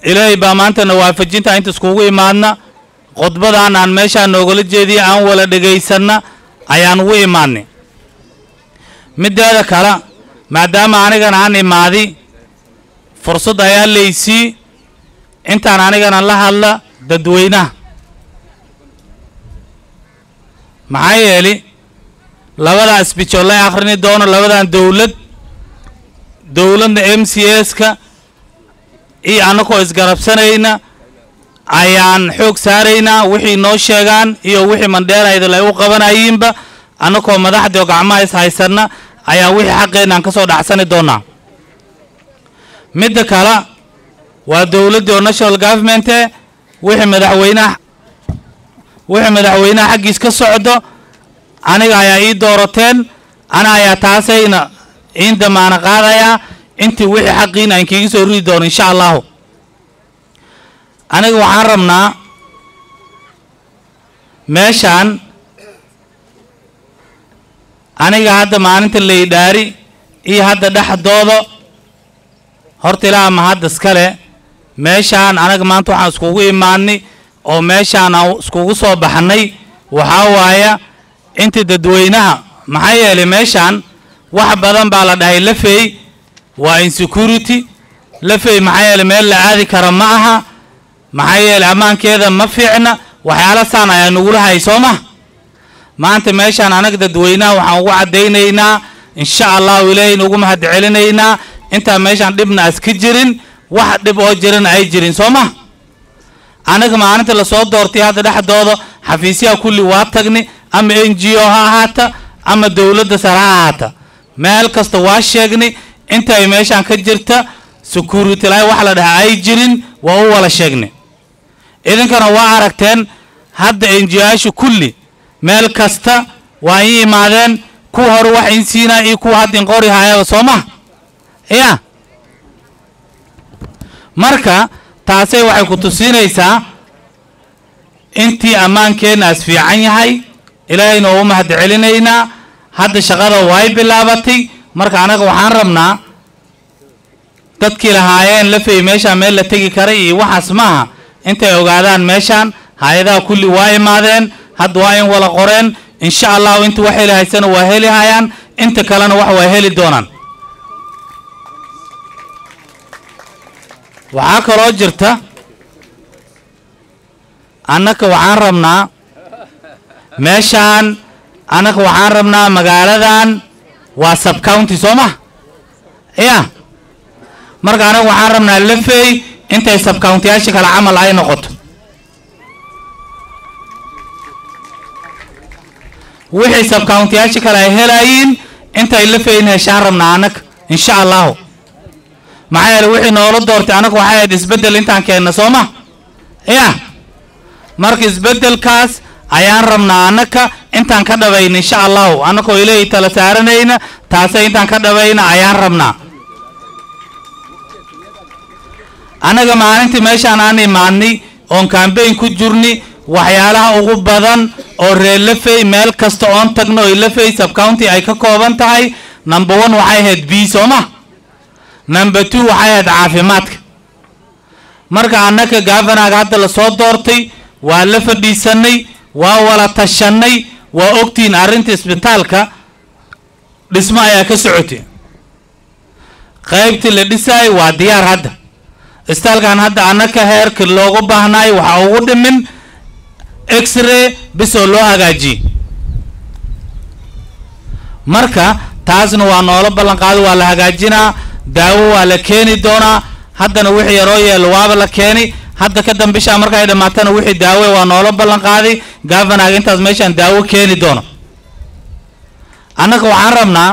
ilaahay baa maantana waafajinta inta iskugu imaadna khudbadan aan meeshaan noogala jeediya aan wala dhegaysanna ayaan ugu imaadnay mideeda kale maadaama anigan aan imaadi fursad ayaa laysii intaan anigana la hadla dadweynaha maxaa yeeli labadaa isbijool la akhrini doono labadan dowlad dowladda m c s-ka iyo annagoo isgarabsanayna ayaan xoog saaraynaa wixii noo sheegaan iyo wixii mandheeraydal ay u qabanayiinba annagoo madaxdii oo gacmaha is haysanna ayaa wixii xaqeenna aan ka soo dhacsani doonaa midda kale waa dowladdii oo national government e wixii madaxweynaha wixii madaxweynaha xaggiis ka socdo aniga ayaa ii doorateen ana ayaa taasayna iin damaano qaadayaa intii wixii xaqiina aan kiiga soo ridi doono insha allahu aniga waxaan rabnaa meeshaan aniga hadda maalinta laydhaari iyo hadda dhexdooda horta ilaa ama hadda iskale meeshaan anaga maanta waxaan iskugu imaadnay oo meeshaan aan iskugu soo baxnay waxaa waaya inta dadweynaha maxaa yeelay meeshaan wax badan baa la dhahay lafey waa insecurity lafey maxaa yeelay meel la aadi kara ma aha maxaa yeelay ammaankeeda ma fiicna waxyaala saan ayaa nagula hay soo ma maanta meeshaan anaga dadweynaha waxaan ugu caddaynaynaa insha allahu ilaahay nugu mahad celinaynaa intaan meeshaan dhibna as ka jirin wax dhib oo jirana ay jirin soo ma anaga maalinta lasoo doortay hadda dhexdooda xafiisyaha kulli waa tagni ama n g o ha ahaata ama dowladda sare ha ahaata meel kasta waa sheegni inta ay meeshaan ka jirta security lahi wax la dhaha ay jirin waa u wala sheegni idinkana waa aragteen hadda enjiyaasha kulli meel kasta waa ii imaadeen kuwa hore wax in siinaa iyo kuwa hadda inqori haayaba soo ma ya marka taasay waxay ku tusinaysaa intii ammaankeennaas fiican yahay ilaahayna waa u mahad celinaynaa hadda shaqada way bilaabatay marka anaga waxaan rabnaa dadkii lahaayeen lafey meeshaan meel la tegi karay iyo waxaas maaha intay ogaadaan meeshaan hay-adaha kulli waa imaadeen hadda waa in wala qoreen insha allahu inta wax heli haysana waa heli hayaan inta kalena wax waa heli doonaan waxaa kaloo jirta annaka waxaan rabnaa meeshaan annaka waxaan rabnaa magaaladan waa subcounty soo ma ya marka anaga waxaan rabnaa lafey intay subcountiyaasha kale camal ay noqoto wixii subcountiyaasha kale ay helayiin intay lafeyn heshaan rabnaa annaga insha allahu maxaa yeele wixii noola doortay annaga waxay ahayd isbeddel intaan keenna soo ma ya marka isbeddelkaas ayaan rabnaa annaka intaan ka dhabayna insha allahu annagoo ilaahay tala saaranayna taasay intaan ka dhabayna ayaan rabnaa annaga maalintii meeshaan aan imaadnay oon kambayn ku jirni waxyaalaha ugu badan oo reer lafey meel kasta oon tagno oy lafey subcounty ay ka kooban tahay number one waxay ahayd b soo ma number two waxay ahayd caafimaadka marka annaka gavanaga hadda lasoo doortay waa la fadhiisanay waa wala tashanay waa ogtihiin arrinta isbitaalka dhismo ayaa ka socotay qaybtii la dhisaay waa diyaar hadda isbitaalkan hadda annaka heerka loogu baahnaay waxaa ugu dhimin x-ray bisoo loo hagaajiyey marka taasna waa noola ballan qaaday waa la hagaajinaa daawo waa la keeni doonaa haddana wixii yaroo yeelo waaba la keeni hadda ka dambishaa marka ay dhammaatana wixii daawe waa noola ballan qaaday gavanaga intaas meeshaan daawo keeni doono annaga waxaan rabnaa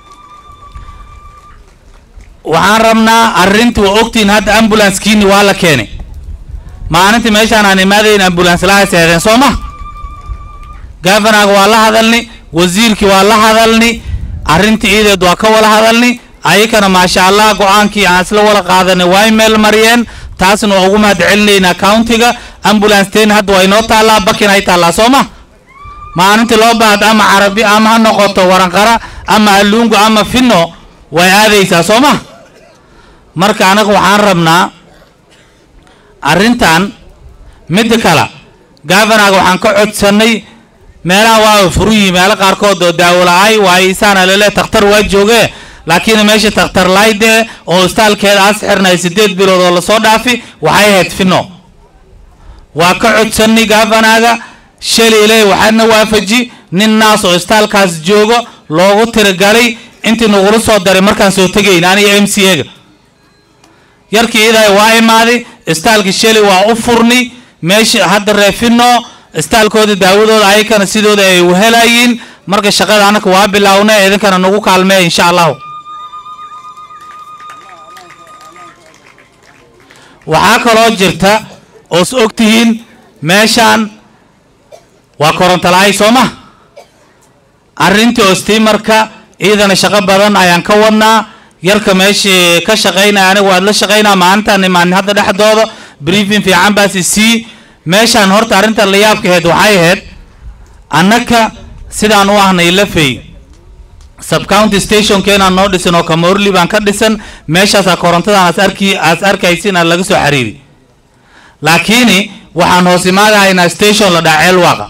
waxaan rabnaa arrinta waa ogtihiin hadda ambulancekiini waa la keenay maalintii meeshaan aan imaadayn ambulance laha seedeen soo ma gavanaga waa la hadalni wasiirkii waa la hadalni arrintii iideed waa ka wala hadalni ayakana maasha allah go-aankii aan isla wala qaadanay waa meel mariyeen taasna waa ugu mahad celinaynaa countiga ambulance teen hadda waa inoo taallaa bakin ay taallaa soo ma maalintii loo baahda ama carabi ama ha noqoto waranqara ama alluungu ama finno way aadaysaa soo ma marka anaga waxaan rabnaa arrintan midda kale gavanaga waxaan ka codsannay meelaha waa furu yihi meelo qaarkood oo daawo la-ay waayo isaana lele takhtar waa jooge laakiin meesha takhtar layde oo istaalkeeda as xirnay siddeed bilood oo lasoo dhaafi waxay ahayd fino waa ka codsannay gavanaga shalay ilaahay waxaadna waafaji nin naas oo istaalkaas joogo loogu tiragalay intii nagula soo daray markaan soo tegayn aniga m c a-ga yarkii idahay waa imaaday istaalka shalay waa u furni meesha hadda reefino istaalkooda daawadooda ayakana sidooda ay u helayiin marka shaqada anaka waa bilaawna idinkana nagu kaalmeeya insha allahu waxaa kaloo jirta oos og tihiin meeshaan waa korontola'ay soo ma arrintii oo stiimarka iidana shaqo badan ayaan ka wadnaa yarka meeshii ka shaqaynaya aniga waad la shaqaynaa maalintaan imaanin hadda dhexdooda briefing fiican baas isii meeshaan horta arrinta la yaabka ahayd waxay ahayd annaka sidaan u ahnay lafey subcounty stationkeenaan noo dhisan oo kamoorli baan ka dhisan meeshaasaa korontadan as arki aas arkaysin aan laga soo xiriiri laakiini waxaan hoos imaadahaynaa station la dhaha ceelwaaqa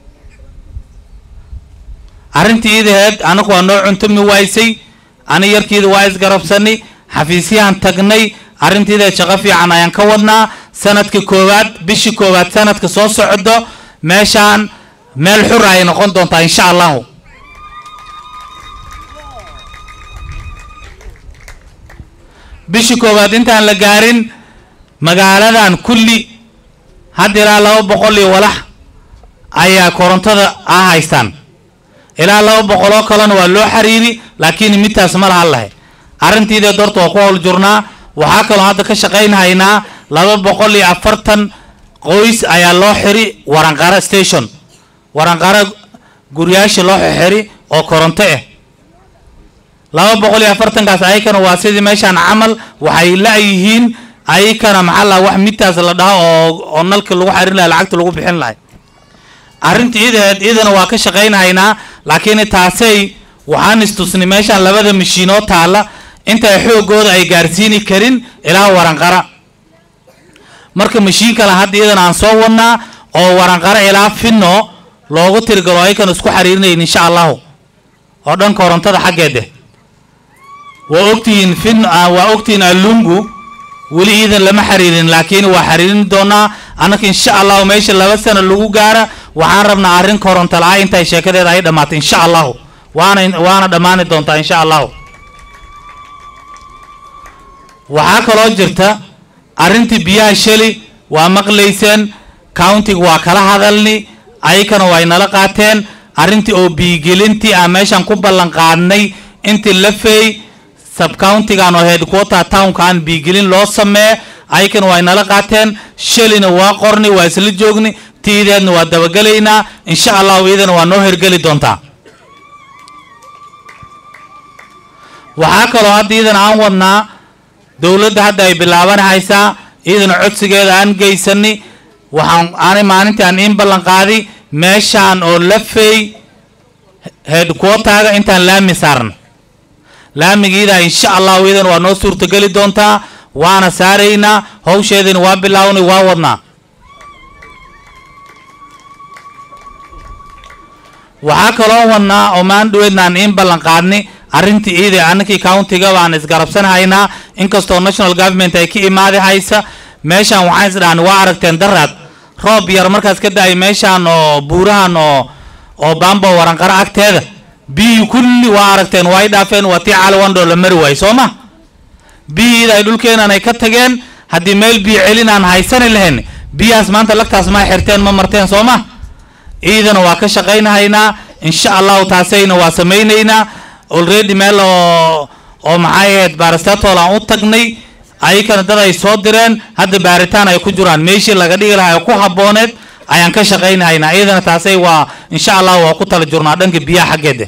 arrintii iidaheed anagu waa noo cuntumi waysay ani yarkiida waa isgarabsanay xafiisyahan tagnay arrintiidaheed shaqo fiican ayaan ka wadnaa sanadka koowaad bishii koowaad sanadka soo socdo meeshaan meel xura ay noqon doontaa insha allahu bishii koowaad intaan la gaarin magaaladan kulli hadda ilaa laba boqol iyo walax ayaa korontada ah haystaan ilaa laba boqol oo kalena waa loo xiriiri laakiin midtaas ma lahan lahay arrintiideed horta waa ku howl jurnaa waxaa kaloo hadda ka shaqaynhaynaa laba boqol iyo afartan qoys ayaa loo xiri waranqara station waranqara guryaasha loo xiri oo koronto ah laba boqol iyo afartankaas ayakana waa sidii meeshaan camal waxay la-yihiin ayakana maxaa la wax midtaas la dhaho oo oo nalka lagu xarin lahay lacagta lagu bixin lahay arrinta iidaheed iidana waa ka shaqaynhaynaa laakiin taasay waxaan istusnay meeshaan labada mashiinoo taalla inta xoogooda ay gaarsiini karin ilaa waranqara marka mashiin kale hadda iidana aan soo wadnaa oo waranqara ilaa finno loogu tirgalo ayakan isku xiriirinayn insha allahu oo dhan korontada xaggeede waa ogtihiin fin waa ogtihiin allungu weli iidan lama xiriirin laakiin waa xiriirin doonaa annaka insha allahu meesha laba sano lagu gaara waxaan rabnaa arrin koronto la-a intay sheekadeeda ay dhammaatay insha allahu waana waana dhammaani doontaa insha allahu waxaa kaloo jirta arrintii biyaha sheli waa maqlayseen countiga waa kala hadalni ayakana way nala qaateen arrintii oo biigelintii aan meeshaan ku ballan qaadnay intii la feey subcountigan oo headquarter townkaan biigelin loo samee ayakana way nala qaateen shalina waa qorni waa isla joogni tiideedna waa dabagelaynaa insha allahu iidana waa noo hergeli doontaa waxaa kaloo hadda iidana aan wadnaa dowladda hadda ay bilaabanhaysaa iidana codsigeeda aan geysani waxaan aanay maalintii aan iin ballan qaadi meeshaan oo la feey headquarterga intaan laami saarna laamigiida insha allahu iidana waa noo suurtogeli doontaa waana saaraynaa hawsheedina waa bilaawnay waa wadnaa waxaa kaloo wadnaa oo maan dhaweedna aan iin ballan qaadnay arrintii iida annakii countiga baan isgarabsanhaynaa inkastoo national government ay ka imaadi haysa meeshaan waxaan isdhahan waa aragteen daraad roob yar markaas ka da-ay meeshaan oo buurahan oo oo baambo waranqaro agteeda biyii kulli waa aragteen waa y dhaafeen waa tii caliwandhoo la mari waayey soo ma biyiida ay dhulkeenan ay ka tageen haddii meel biyo celin aan haysani lahayn biyahaas maanta lagtaas ma xirteen ma marteen soo ma iidana waa ka shaqaynahaynaa insha allahu taasayna waa samaynaynaa already meel oo oo maxay ahayd baaristatol aan u tagnay ayakana dad ay soo direen hadda baaritaan ay ku jiraan meeshii laga dhigi lahaa ee ku habbooneed ayaan ka shaqaynahaynaa iidana taasay waa insha allahu waa ku tala jurnaa dhanka biyaha xaggeeda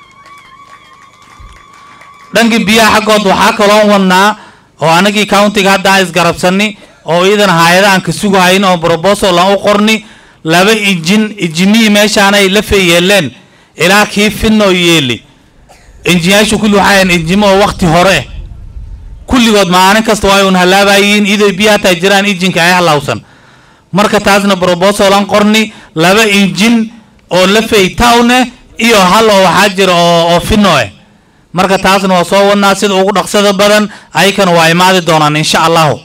dhanka biyaha xaggood waxaa kaloo wadnaa oo anagii countiga hadda aan isgarabsani oo iidana hay-ada aan ka sugahayn oo brobosal aan u qorni laba injin injinihii meeshaanay la feeyeeleen ilaa kii finoo yeeli injiyaashu kulli waxaa injimo oo wakti hore kulligood maalin kasta waa un halaabayiin iday biyo hataa jiraan injinka ay halawsan marka taasna brobosalan qorni laba injin oo lafay towne iyo hal oo waxaa jira oo oo fino eh marka taasna waa soo wadnaa sida ugu dhaqsada badan ayakana waa imaadi doonaan insha allahu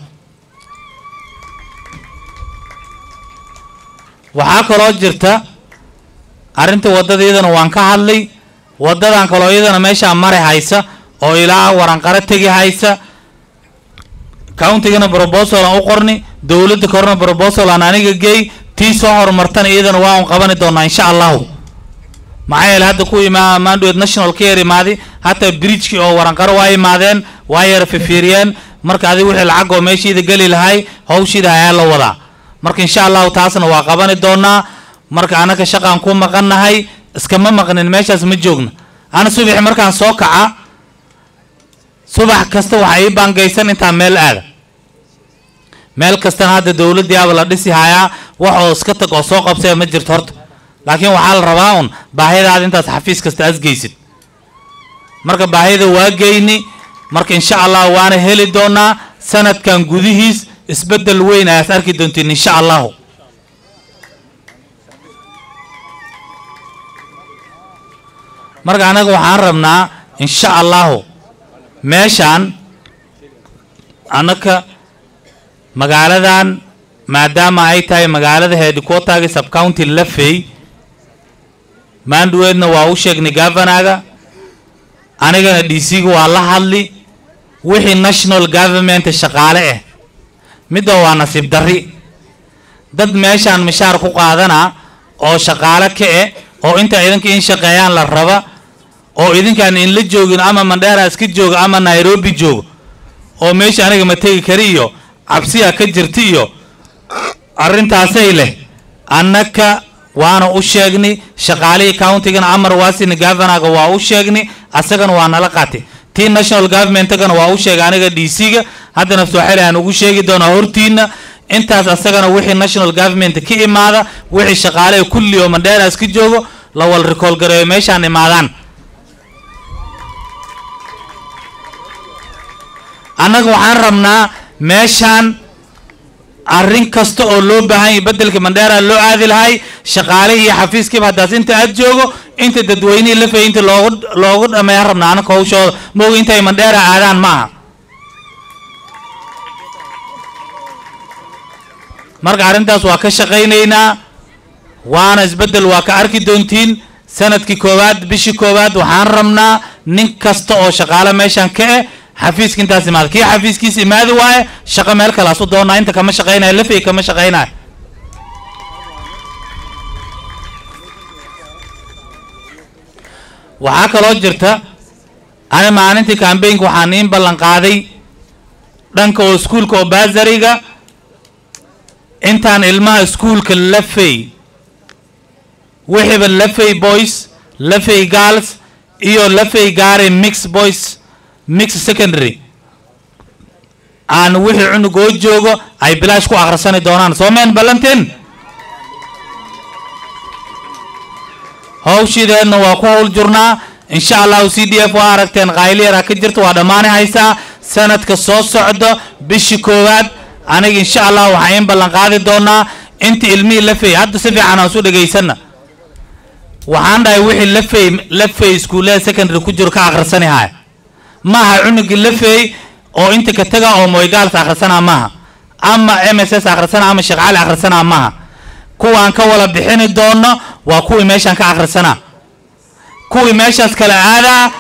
waxaa kaloo jirta arrinta waddada iyadana waan ka hadlay waddadan kaloo iyadana meeshaa mari haysa oo ilaa waranqaro tegi haysa countigana brobosal aan u qorni dowladda korna brobosal aan aniga geey tii soo horumartana iyadana waa un qabani doonaa insha allahu maxaa yeele hadda ku imaa mandwed national care imaadi hataa bridgekii oo waranqaro waa imaadeen waa yara fifiiriyeen marka adi wixii lacag oo meeshiida geli lahay hawshiida ayaa la wadaa marka insha allahu taasna waa qabani doonaa marka anaka shaqaan ku maqannahay iskama maqnin meeshaas ma joogna ana subaxi markaan soo kaca subax kasta waxaa ii baangaysan intaa meel aada meel kastana hadda dowladdiiaba la dhisi hayaa wax oo iska tag oo soo qabsaya ma jirto horta laakiin waxaa la rabaa un baahidaada intaas xafiis kasta asgeysid marka baahida waa geyni marka insha allah waana heli doonaa sanadkan gudihiis isbeddel weyn ayaas arki doontiin insha allahu marka anaga waxaan rabnaa insha allahu meeshaan annaka magaaladan maadaama ay tahay magaalada headquarterga subcounty lafey maandhuweedna waa u sheegnay governaga anigana d c-ga waa la hadli wixii national government shaqaale ah midda waa nasiib darri dad meeshaan mishaar ku qaadana oo shaqaale ka eh oo inta idinka in shaqeeyaan la raba oo idinkaan inla joogin ama mandheera iska jooga ama nairobi joogo oo meesha aniga ma tegi kari iyo cabsiya ka jirta iyo arrintaasay leh annaka waana u sheegni shaqaalihii countigana amar waasini governaga waa u sheegni asagana waa nala qaatay tii national governmentgana waa u sheegay aniga d c-ga haddana sooxili aan ugu sheegi doonaa hortiina intaas asagana wixii national government ka imaada wixii shaqaalehe kulli oo mandheera iska joogo la wal rikool gareeyo meeshaan imaadaan annaga waxaan rabnaa meeshaan arrin kasta oo loo baahan yahay beddelka mandheera loo aadi lahay shaqaalihii iyo xafiiskiiba haddaas inta aad joogo inta dadweynihii lafay inta loogu loogu dhameeyaan rabnaa anaka hawshooda mooga intay mandheera aadaan ma aha marka arrintaas waa ka shaqaynaynaa waana isbeddel waa ka arki doontiin sanadkii koowaad bishii koowaad waxaan rabnaa nin kasta oo shaqaale meeshaan ka eh xafiiska intaas imaada kii xafiiskiisa imaadi waaye shaqo meel kalaasu doonaa inta kama shaqaynayo lafay kama shaqaynayo waxaa kaloo jirta ani maalintii cambaynka waxaan iin ballan qaaday dhanka oo iskuulka oo baasariga intaan ilmaha iskuulka lafay wixiiba lafay boys lafay girls iyo lafay gaari mix boys mix secondary aan wixii cunugoo joogo ay bilaash ku akhrisani doonaan soo meen ballanteen hawshideedna waa ku hawl jurnaa insha allahu c d f waa aragteen qayliyara ka jirta waa dhammaani haysaa sanadka soo socdo bishii koowaad aniga insha allah waxaa in ballan qaadi doonaa inta ilmihii lafey hadda si fiican aan isu dhegaysanna waxaan dhahay wixii lafey lafey iskuullada secondary ku jiro ka akhrisani haya maaha cunugii lafey oo inta ka taga oo moygaals akhrisanaa maaha ama m s s akhrisana ama sheekh cali akhrisanaa maaha kuwaan ka wala bixini doono waa kuwii meeshaan ka akhrisanaa kuwii meeshaas kala aadaa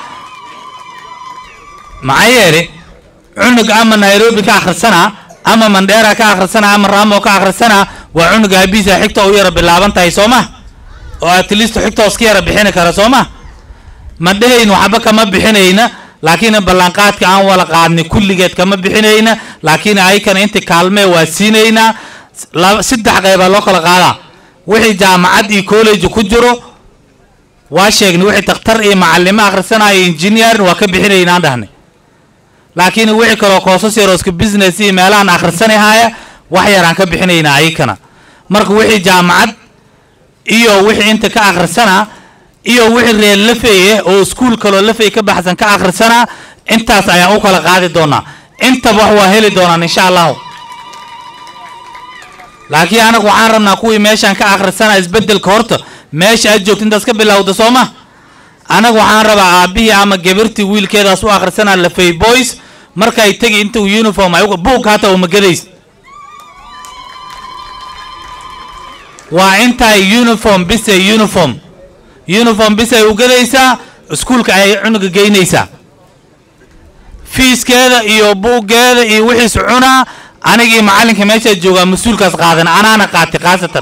maxaa yeele cunug ama nairobi ka akhrisanaa ama mandheera ka akhrisanaa ama raamo ka akhrisanaa waa cunuga habiisa xigta u yara bilaaban tahay soo ma oo at least xigta iska yara bixini kara soo ma ma dhehayna waxba kama bixinayna laakiin ballanqaadka aan wala qaadnay kulligeed kama bixinayna laakiin ayakana inta kaalmee waa siinaynaa saddex qeybaa loo kala qaadaa wixii jaamacad iyo college ku jiro waa sheegnay wixii takhtar iyo macalimo akhrisanaya engineer waa ka bixinaynaan dhahnay laakiin wixii kaloo koosas yaroo iska business iyo meelahan akhrisanahaya wax yaraan ka bixinaynaa ayakana marka wixii jaamacad iyo wixii inta ka akhrisana iyo wixii reer lafeye oo iskuul kaloo lafey ka baxsan ka akhrisana intaas ayaan u kala qaadi doonaa intaba wax waa heli doonaan insha allahu laakiin anagu waxaan rabnaa kuwii meeshaan ka akhrisana isbeddelka horta meesha aad joogto intaas ka bilowda soo ma anagu waxaan rabaa aabbihii ama gabartii wiilkeedaas u akhrisanaa lafay boys markay tegi inta uu uniform ay buugka hata uma gadays waa intay uniform bisay uniform uniform bisay u gadaysaa iskuulka ayay cunuga geynaysaa fiiskeeda iyo buuggeeda iyo wixiis cunaa anigii macallinka meeshaa joogaa mas-uulkaas qaadan anaana qaatay khaasatan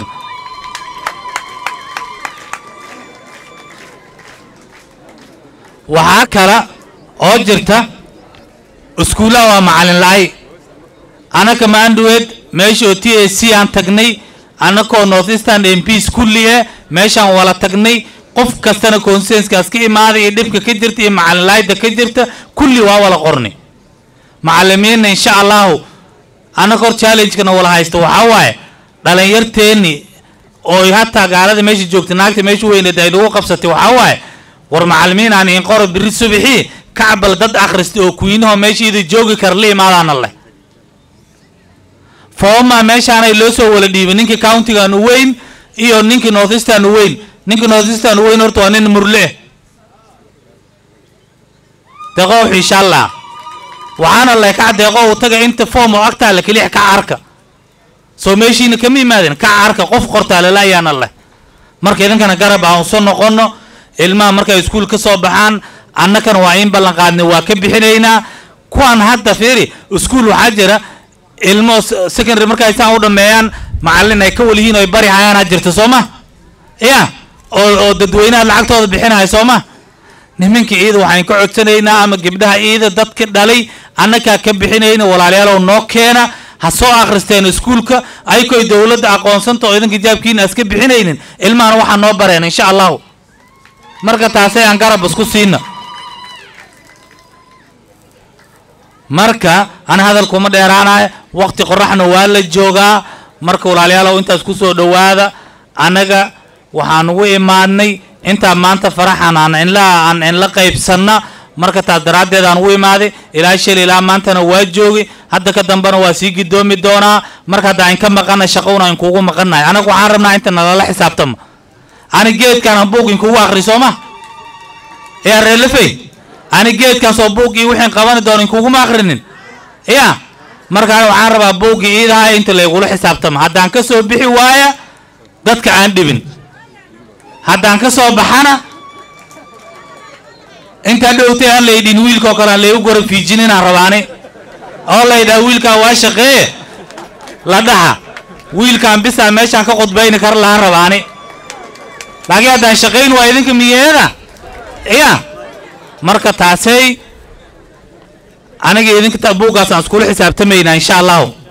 waxaa kale oo jirta iskuullaha waa macallin la-ay anaka maandhuweed meesha oo t a c aan tagnay annakoo north eastern m ps kulli eh meeshaan wala tagnay qof kastana consenskaas ka imaaday iyo dhibka ka jirta iyo macallin la-ayda ka jirta kulli waa wala qornay macallimiinna insha allahu annaka hor challengekana wala haysta waxaa waaye dhalinyarteenni oo hataa gaalada meesha joogta naagta meesha weyneed ay lagu qabsatay waxaa waaye war macallimiin aan iin qoro biri subixii kacbal dad akhristay oo kuwiinahoo meesha ida joogi kara la imaadaana leh fooma meeshaanay loo soo wala dhiibay ninkii countigan u weyn iyo ninkii north eastern u weyn ninkii north eastern u weyn horta waa nin murle eh deqoow insha allah waxaana leh kac deeqo uu taga inta foom oo agtaale kelix kac arka soo meeshiina kama imaadin kac arka qof qortaalala ayaana leh marka idinkana garab aan soo noqono ilmaha markay iskuul ka soo baxaan annakana waa in ballan qaadnay waa ka bixinaynaa kuwan hadda fiiri iskuul waxaa jira ilmo secondary markay saan u dhameeyaan macallin ay ka walihiin oy bari hayaanaa jirta soo ma ya oo oo dadweynaha lacagtooda bixinaya soo ma niminka ciida waxaan ka codsanaynaa ama gabdhaha ciida dadka dhalay annakaa ka bixinayna walaalayaalow noo keena ha soo akhristeen iskuulka aykoy dowladda aqoonsanta oo idinka jaabkiina aska bixinaynin ilmahana waxaa noo bareen insha allahu marka taasay aan garab isku siina marka ana hadalkuma dheeraanayo waqti qoraxna waa la joogaa marka walaalayaalow intaas ku soo dhowaada annaga waxaan ugu imaadnay intaa maanta faraxan aan inla aan inla qaybsanna marka taas daraaddeed aan ugu imaaday ilaa shil ilaa maantana waa joogi hadda ka dambena waa sii gidoomi doonaa marka hadda ayn ka maqana shaqowna ayn kuugu maqannahay anaga waxaan rabnaa inta nalala xisaabtama ani geedkaan aan buug inkugu akri soo ma yaa reelafey ani geedkaas oo buuggii wixiin qabani doono inkuguma akrinin ya markaan waxaan rabaa buuggii iidaha inta laygula xisaabtama haddaan ka soo bixi waaya dadka aan dhibin haddaan ka soo baxana intaa dhowtay aan laydhin wiilkaoo kale aan laygu gora fiijininaan rabaani oo laydhaha wiilkaan waa shaqeeye la dhaha wiilkaan bisaa meeshaan ka khudbayni kara lahaan rabaani laakiin haddaan shaqayn waa idinka miyeeda ya marka taasay aniga idinka buuggaas aan iskula xisaabtamaynaa insha allahu